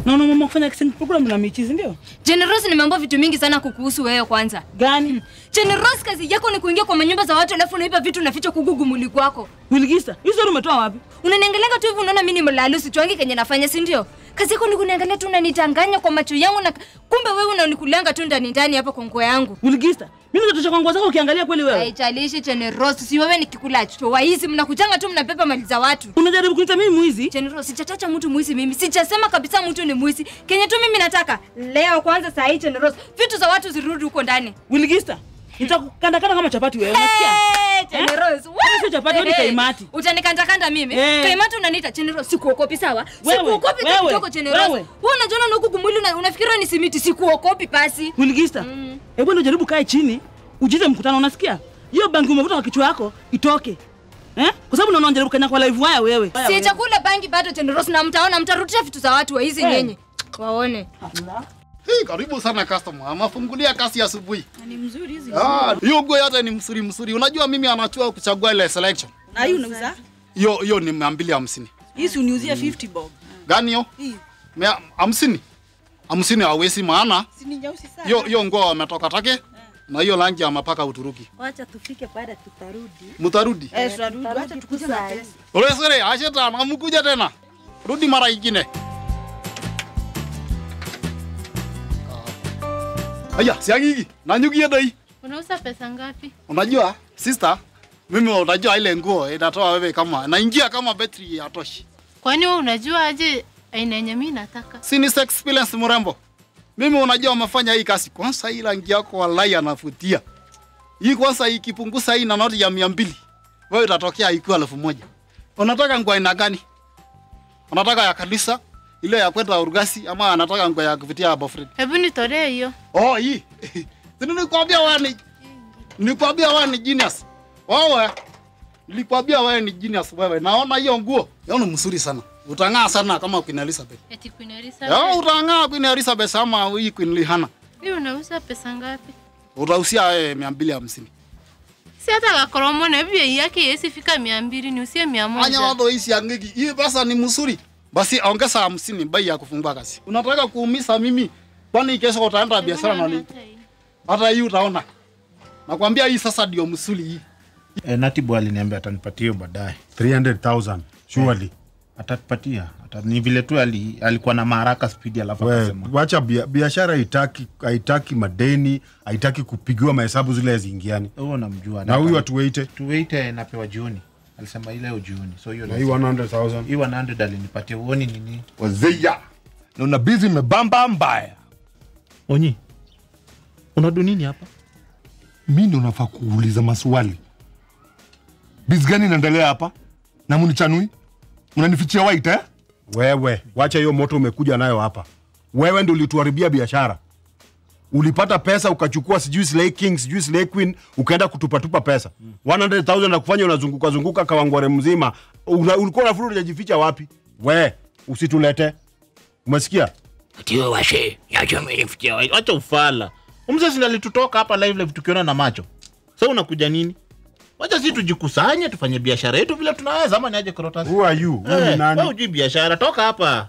Na unaamua kufanya accent program na Michi, si ndio? Generous, nimeambiwa vitu mingi sana kukuhusu wewe kwanza. Gani? Generous, kazi yako ni kuingia kwa manyumba za watu alafu unaiba vitu unaficha kugugu mwili kwako. Wilgisa, hizo story umetoa wapi? Unaniangalia tu hivi unaona mimi ni mlalu sichwangi kenye nafanya, si ndio? Kazi yako ni kuniangalia tu unanitanganya kwa macho yangu na kumbe wewe unanikulanga tu ndani ndani hapa kwa nguo yangu. Wilgisa, mimi natosha kwa nguo zako ukiangalia kweli wewe. Haijalishi Generous, si wewe ni kikula cho waizi mnakujanga tu mnabeba mali za watu. Unajaribu kuniita mimi mwizi? Generous, sijatacha mtu mwizi mimi. Sijasema kabisa mtu ni mwizi. Kenye tu mimi nataka leo kwanza saa hii Generous, vitu za watu zirudi huko ndani. Wilgisa, nitakukandakanda kama chapati wewe, unasikia? Hey, Generous. what? Sio chapati, wewe ni Hey, kaimati. Utanikandakanda mimi? Eh. Kaimati unaniita Generous, sikuokopi sawa? Wewe, Sikuokopi wewe, kidogo Generous. wewe. Wewe unajiona na huku mwili una- unafikiria ni simiti, sikuokopi pasi. Wilgisa, hebu ndio jaribu kae chini, ujize mkutano, unasikia? Hiyo bangi umevuta kwa kichwa yako itoke. Eh? Kwa sababu unaona unajaribu kanya kwa live waya wewe. Si chakula bangi bado Generous na mtaona mtarudisha vitu za watu wa hizi Eh. nyenye. Waone. Hey, karibu sana customer. Amefungulia kasi asubuhi. Ni mzuri hizi. Ah, hiyo nguo yote ni msuri msuri. Unajua mimi anachua kuchagua ile selection. Na hii unauza? Hiyo hiyo ni mia mbili hamsini. Hizi uniuzia 50 bob. Gani hiyo? Hii Mia hamsini. Hamsini hawezi maana si ni nyeusi sana. hiyo hiyo nguo wametoka take na hiyo rangi amepaka Uturuki. Wacha tufike baada tutarudi. Mtarudi. Eh, tunarudi. Acha tukuze na pesa. Ole sere, asheta amkuja tena. Rudi mara ingine. Aya, siagigi. Nanyukie dai. Unauza pesa ngapi? Unajua sister, mimi unajua ile nguo inatoa wewe kama naingia kama betri ya toshi. Kwani wewe unajua aje aina yenye mimi nataka? Si ni sex experience mrembo. Mimi unajua umefanya hii kazi kwanza, hii rangi yako wallahi anavutia. Hii kwanza ikipunguza hii na noti ya mia mbili wewe itatokea ikiwa elfu moja. Unataka nguo aina gani? Unataka ya kanisa ile ya kwenda urgasi ama anataka nguo ya kuvutia boyfriend? Hebu nitolee hiyo. Oh, hii. Sini nikwambia wewe ni nikwambia wewe ni genius. Wewe nilikwambia wewe ni genius wewe. Naona hiyo nguo. Yaani mzuri sana. Utang'aa sana kama Queen Elizabeth. Eti Queen Ya Elizabeth. utang'aa Queen Elizabeth ama hii Queen Rihanna. Hii unauza pesa ngapi? Utahusia wewe 250. Si hata kakoromo na bei yake yesi fika 200 ni usie 100. Anya wado hii angeki. Hii pesa ni mzuri. Basi ongeza 50 bei ya kufungua kazi. Unataka kuumiza mimi? Kwani kesho utaenda biashara na nini? Hata hii utaona. Nakwambia hii sasa ndio msuli hii. E, Natibu aliniambia atanipatia hiyo baadaye 300,000 surely. atatupatia Ata, ni vile tu ali, alikuwa na maharaka spidi alafu We, akasema wacha bia- biashara haitaki haitaki madeni haitaki kupigiwa mahesabu zile haziingiani huo namjua na huyu atuweite tuweite napewa jioni alisema ile leo jioni so hiyo na hii 100,000 hii 100 alinipatia uoni nini wazeya na una bizi imebamba mbaya Onyi, unadu nini hapa? mi ndo nafaa kuuliza maswali bizi gani inaendelea hapa na munichanui unanifichia white eh? wewe wacha hiyo moto umekuja nayo hapa wewe ndo ulituharibia biashara ulipata pesa ukachukua sijui Slay King sijui Slay Queen ukaenda kutupatupa pesa 100,000 na kufanya unazunguka zunguka kawangware mzima Una, ulikuwa nafikiri unajificha wapi we usitulete umesikia Atiwe washe, yacho amenifikia. Wacha ufala. Umzezi alitutoka hapa live live tukiona na macho. Sasa unakuja nini? Wacha si tujikusanye tufanye biashara yetu vile tunaweza ama niaje korotasi? Who are you? Wewe ni Eh, nani? wewe hujui biashara, toka hapa.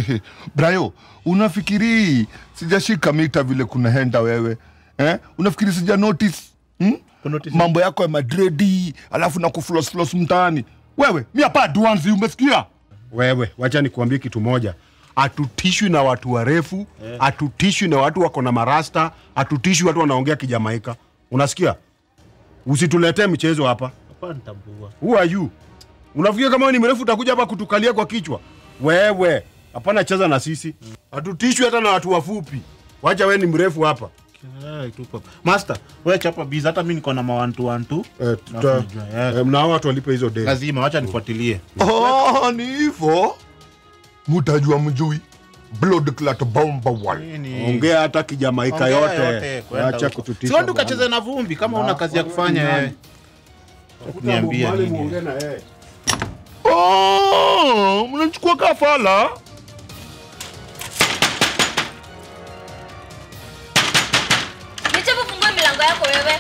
brayo unafikiri sijashika mita vile kuna henda wewe eh? unafikiri sija notice hmm? mambo yako ya madredi alafu na kuflosflos mtaani wewe mi hapa advance umesikia wewe wacha nikuambie kitu moja hatutishwi na watu warefu hatutishwi na watu wako na marasta hatutishwi watu wanaongea kijamaika unasikia usituletee michezo hapa Hapa nitambua. Who are you? Unafikia kama wewe ni mrefu utakuja hapa kutukalia kwa kichwa? Wewe, hapana cheza na sisi. Hatutishwi hata na watu wafupi. Wacha wewe ni mrefu hapa. Eh, tupo. Master, wewe chapa biza hata mimi niko na mawantu wantu. Eh, tuta, eh, na hao watu walipe hizo deni. Lazima wacha nifuatilie. oh, ni hivo mutajua mjui blood clot bomba wal Ongea hata kijamaika Ongea yote. yote, kwenda Acha huko. kututisha. Si wewe bwana. ukacheze na vumbi kama una kazi ya kufanya nani? wewe. Kuniambia Mwalimu, nini? ongea na yeye. oh, mnachukua kafala Nichapo fungua milango yako wewe.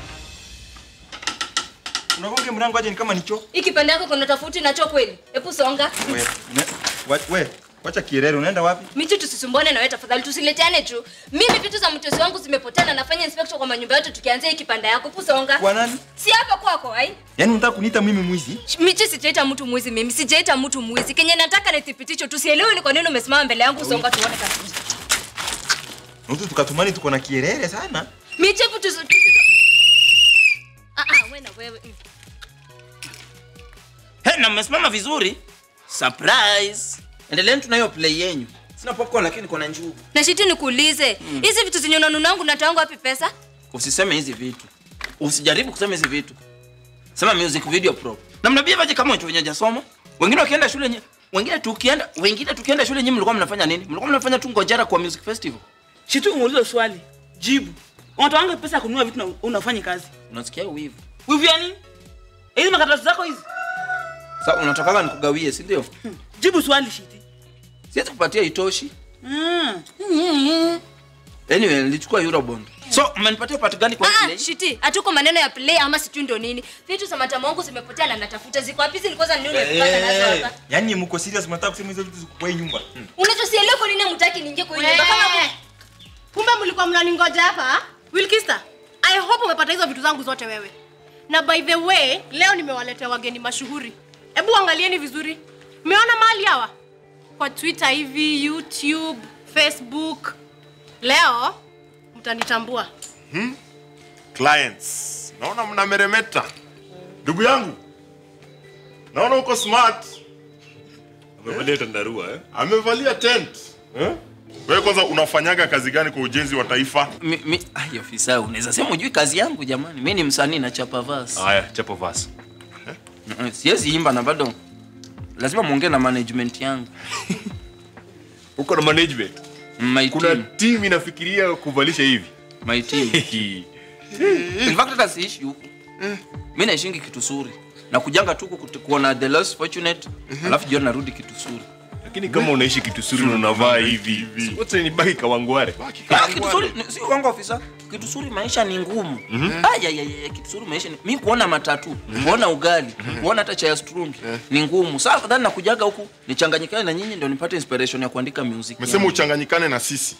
unagonge mrango aje ni kama nicho Hii kipande yako kuna tofauti nacho kweli? Hebu songa. we, ne, wa, we Wacha kierere, unaenda wapi? Michi, tusisumbane na wewe tafadhali, tusileteane tu. Mimi vitu za mtosi wangu zimepotea, nafanya inspection kwa manyumba yote, tukianzia hii kipanda yako pusonga. Kwa nani? Si hapa kwako, ai. Yaani unataka kuniita mimi mwizi? Michi, sijaita mtu mwizi mimi, sijaita mtu mwizi. Kenye nataka ni thibitisho, tusielewe ni kwa nini umesimama mbele yangu, songa tuone kabisa. Mtu tukatumani tuko na kierere sana. Michi, hebu tusi tusi- Ah ah, wewe na wewe. mm. He, na mmesimama vizuri. Surprise. Endeleeni tuna hiyo play yenyu. Sina popcorn lakini niko na njugu. Na shiti nikuulize, hizi vitu zenye unanunangu natoanga wapi pesa? Usiseme hizi vitu. Usijaribu kusema hizi vitu. Sema music video pro. Na mnabia vaje kama watu wenye hajasoma? Wengine wakienda shule nye, wengine tukienda, wengine tukienda shule nyinyi mlikuwa mnafanya nini? Mlikuwa mnafanya tu ngojera kwa music festival. Shitu umuulize swali. Jibu. Unatoanga pesa ya kununua vitu na unafanya kazi. Unasikia wivu. Wivu ya nini? Hizi makaratasi zako hizi. Sasa unatakaga nikugawie, si ndio? Jibu swali Shiti. Siwezi kupatia itoshi. Mm. Anyway, nilichukua Eurobond. So, mmenipatia part gani kwa Ah, play? ah, shiti, hatuko maneno ya play ama sijui ndo nini. Vitu za matamu wangu zimepotea na natafuta ziko wapi? Zilikuwa za nini umepata nazo hapa? Yaani mko serious mnataka kusema hizo vitu ziko kwa hii nyumba? Hmm. Unachosielewa kwa nini mtaki niingie kwa hii nyumba kama Wee. Kumbe mlikuwa mnaningoja hapa? Wilkista, I hope umepata hizo vitu zangu zote wewe. Na by the way, leo nimewaletea wageni mashuhuri. Hebu angalieni vizuri. Mmeona mali hawa? Kwa Twitter hivi, YouTube, Facebook. Leo mtanitambua. clients naona mnameremeta ndugu yangu naona uko smart amevalia tandarua eh? amevalia tent eh? wewe kwanza unafanyaga kazi gani kwa ujenzi wa taifa Mi, mi, ai ofisa, unaweza sema ujui kazi yangu jamani. Mimi ni msanii na chapa verse. haya chapo vas Mm, Siwezi imba na bado lazima muongee na management yangu. uko na management My kuna team, team inafikiria kuvalisha hivi my team. In fact hata siishi huku. Mimi naishingi kitu suri. Na kujanga tu kuku- kuona the less fortunate, alafu jioni narudi kitu suri. lakini kama unaishi kitu suri na unavaa hivi wote ni baki kawangware Ah, kitu suri ni- si wangu ofisa. Kitu suri maisha ni ngumu. Ah, ya, ya, ya, kitu suri maisha ni mimi kuona matatu, kuona ugali, kuona hata chai ya strungi ni ngumu. Sasa afadhali nakujaga huku nichanganyikane na nyinyi ndio nipate inspiration ya kuandika music. mesema yangu. uchanganyikane na sisi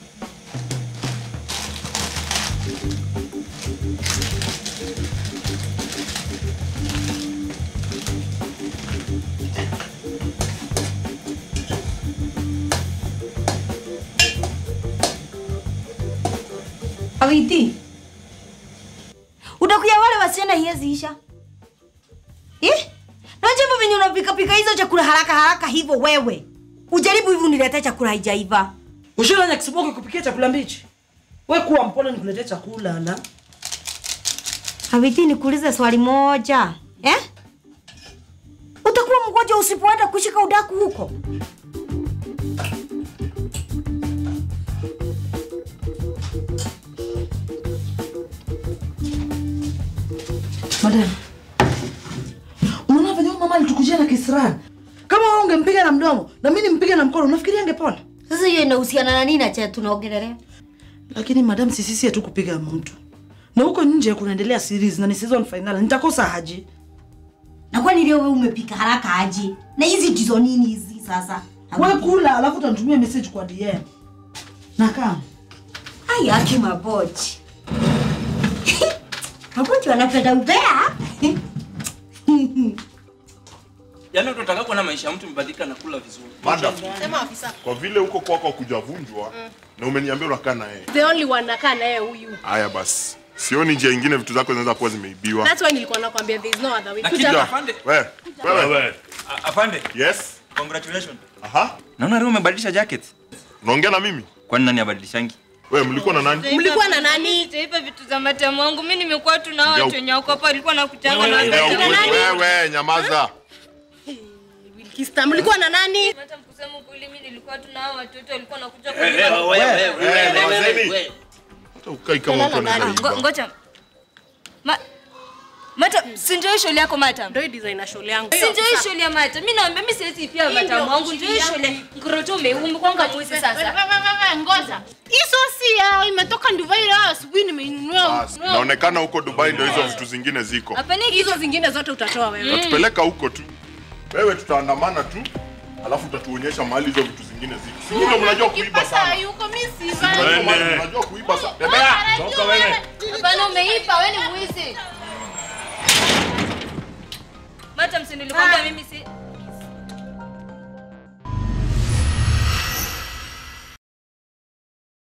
Awiti. Utakuya wale wasichana hiezi isha. Eh? Najua hivyo venye unapika pika hizo chakula haraka haraka hivyo wewe. Ujaribu hivi uniletee chakula haijaiva. Ushiranya kisiboki kupikia chakula mbichi. We kuwa mpole nikuletee chakula la. Awiti nikuulize swali moja. Eh? Utakuwa mgonjwa usipoenda kushika udaku huko. Madam. Unaona venye huyu mama alitukujia na kisirani. Kama wewe ungempiga na mdomo na mimi nimpige na mkono, unafikiria angepona? Sasa hiyo inahusiana na nini na cha tunaongelelea? Lakini madam, si sisi tu kupiga mtu. Na huko nje kunaendelea series na ni season final. Nitakosa haji. Na kwani leo wewe umepika haraka aje? Na hizi ndizo nini hizi sasa? Wewe kula alafu utanitumia message kwa DM. Na kama Ai, aki mabochi. mabochi wanapenda ubea. Yaani tunataka kuona maisha ya mtu mbadilika na kula vizuri. Madam, Sema afisa. kwa vile huko kwako kujavunjwa na umeniambia unakaa na yeye The only one nakaa naye huyu. haya basi sioni njia ingine vitu zako zinaweza kuwa zimeibiwa That's why nilikuwa nakwambia there is no other way. Lakini Kuja. afande, wewe wewe afande. yes Congratulations. aha Naona leo umebadilisha jacket. unaongea na mimi Kwani nani abadilishangi? wewe mlikuwa na nani Mlikuwa na nani? Taifa vitu za matamu wangu. Mimi nimekuwa tu na Ngao. watu wenye wako hapa walikuwa nakutanga na Wewe, watu. wewe, wewe nyamaza Wilkista, mlikuwa na nani? Hata kusema ukweli mimi nilikuwa tu na hao watoto walikuwa nakuja wewe nyamazeni hata ukai kama mtu Ah, anaweza ngo- iba Ngoja. Ma Mata, si ndio hii shule yako Mata? Ndio hii designer shule yangu. Si ndio hii shule ya Mata? Mimi naomba mimi siwezi pia Hii matamu ndio wangu. Ndio hii shule shule. Ngoroto umeumbwa mwizi sasa. Ngoja. Hizo si yao, imetoka Dubai leo asubuhi nimeinunua. Basi, naonekana huko dubai ndo hizo vitu zingine ziko Hapana Hizo zingine zote utatoa wewe. natupeleka huko tu wewe tutaandamana tu alafu utatuonyesha mahali hizo vitu zingine ziko. Si nyinyi ndio mnajua kuiba sana. Yuko mimi Si siva. mnajua mahali mnajua kuiba sana. Tembea, toka wewe. Hapana, umeipa, wewe ni mwizi. Madam, si nilikwambia mimi si